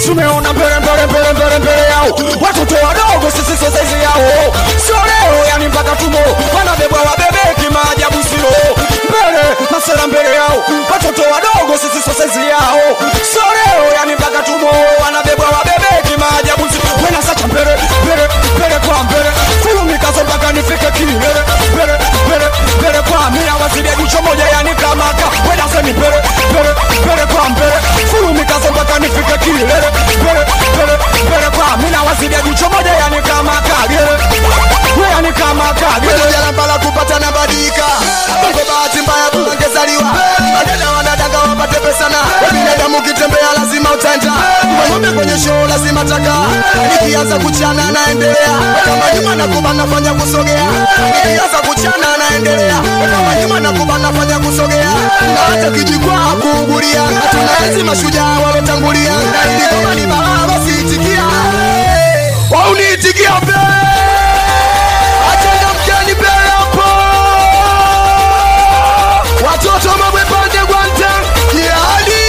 tumeona mbele mbele mbele mbele mbele yao watoto wadogo sisi sio saizi yao sio leo yani mpaka tumo wanabebwa wabebeki maajabu sio mbele masera mbele yao watoto wadogo sisi sio saizi yao sio leo yani mpaka tumo wanabebwa wabebeki maajabu sio wena sacha mbele mbele mbele kwa mbele fulumikazo mpaka nifike kilele mbele mbele mbele kwa mia wasilia jicho moja yani kamaka wena semi mbele mbele mbele kwa mbele fulumikazo mpaka nifike kilele mbele mbele mbele kwa mina wasilia jicho moja yani kamaka gele yani kamaka gele jalambala kupata na badika bongo bahati mbaya ungezaliwa madada wanadanga wapate pesa na binadamu ukitembea lazima utenda ng'ombe kwenye show lazima taka nikianza kuchana naendelea kama nyuma nakuba nafanya kusogea nikianza kuchana naendelea kama nyuma nakuba nafanya kusogea na hata kijikwaa kuugulia tunaenzi mashujaa walotangulia na ili kama ni balaa basi itikia wauniitikia mbele Achana mkeni mbele hapo watoto mabwepande gwante kiadi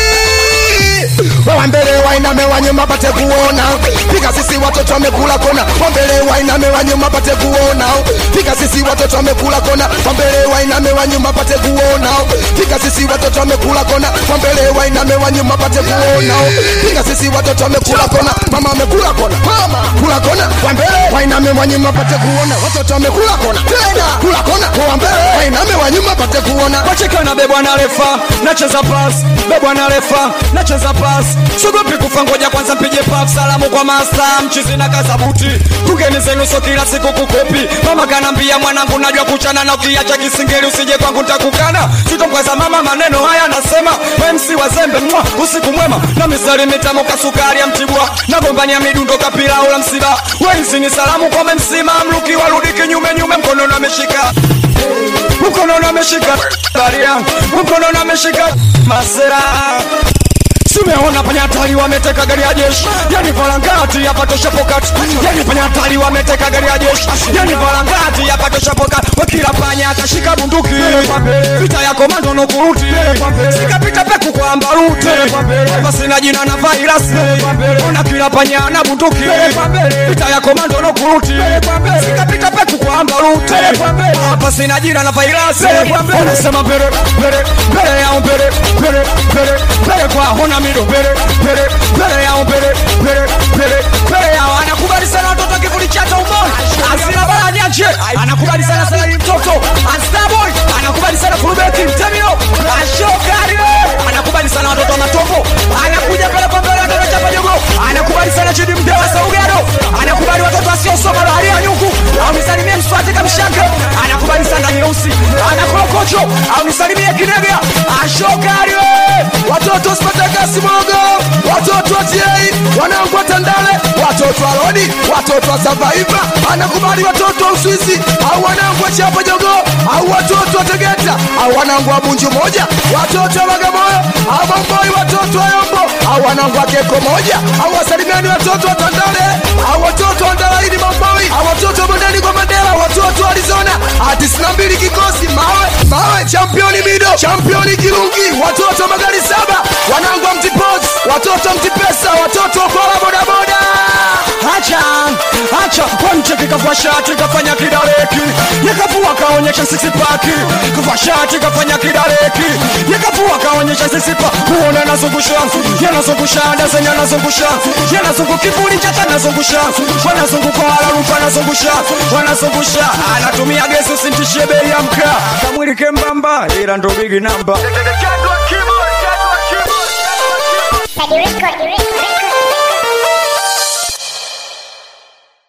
wa mbele wainame wa nyuma pate kuona piga sisi watoto wamekula kona wa mbele wainame wa nyuma pate kuona piga sisi watoto wamekula kona wa mbele wainame wa nyuma pate kuona piga sisi watoto wamekula kona wa mbele wainame wa nyuma pate kuona piga sisi watoto wamekula kona mama amekula kona mama kula kona wa mbele wainame wa nyuma pate kuona watoto wamekula kona tena kula kona wa mbele wainame wa nyuma pate kuona wacheka na bebwa na refa nacheza pas bebwa na refa nacheza pas sogopi kufa ngoja kwanza mpige paf salamu kwa masta mchizi na kazabuti kugeni zenu so kila siku kukopi mama kanambia mwanangu najua kuchana na ukiacha kisingeli usije kwangu ntakukana sitomkwaza mama maneno haya nasema mc wazembe mwa usiku mwema na misali mitamo kasukari ya mtibwa nagombania midundo kapilau la msiba wenzi ni salamu kwa memsima mluki warudi kinyume nyume mkononi ameshika mkononi ameshika bari yangu mkononi ameshika masera Tumeona panyatari wameteka gari ya jeshi, yani valangati yapatosha pokati, yani panyatari wameteka gari ya jeshi, yani valangati yapatosha pokati. Wakila panya akashika bunduki, vita ya komando no kuruti, sikapita peku kwa ambaruti, basi na jina na virus, ona kila panya na bunduki, vita ya komando no kuruti, sikapita peku kwa ambaruti, basi na jina na virus, wanasema mbele mbele mbele yao mbele mbele mbele mbele kwa hona mido mbele mbele mbele yao mbele mbele mbele mbele yao anakubali sana watoto kivuli cha tomboni asina bala nyaje anakubali sana sana ni mtoto Starboy anakubali sana Fulbeki Mtemio Ashokari anakubali sana watoto wa matombo anakuja pale kwa mbele watoto chapa jogo anakubali sana Chidi Mdewa Saugado anakubali watoto wasiosoma bahari ya nyuku au nisalimie Mswati Kamshanga anakubali sana nyeusi anakorokocho au nisalimie Kinega Ashokari watoto spatakasi mogo watoto wa tiei wanangu wa tandale watoto wa rodi watoto wa savaiva anakubali watoto wa uswizi au wanangu wa chapa jogo au watoto wa tegeta au wanangu wa bunju moja watoto wa bagamoyo au mamboi watoto wa yombo au wanangu wa keko moja au wasalimiani watoto wa tandale au watoto wa ndalaini mamboi au watoto wa bondeni kwa mandela watoto wa arizona tisini na mbili kikosi mawe mawe championi mido championi kirungi watoto wa magari saba wanangu wa mtipos watoto wa mtipesa watoto wa kwala bodaboda Acha, acha Wamcheki kavua shati kafanya kidareki Yakavua kaonyesha sisi paki Kavua shati kafanya kidareki Yakavua kaonyesha sisi pa Kuona nazungusha Yanazungusha Dazen yanazungusha Yanazungu kivuli chata nazungusha Wanazunguka wala rupa nazungusha Wanazungusha Anatumia gesi usintishie bei ya mkaa Kamwili kembamba Ila ndo bigi namba Record, record.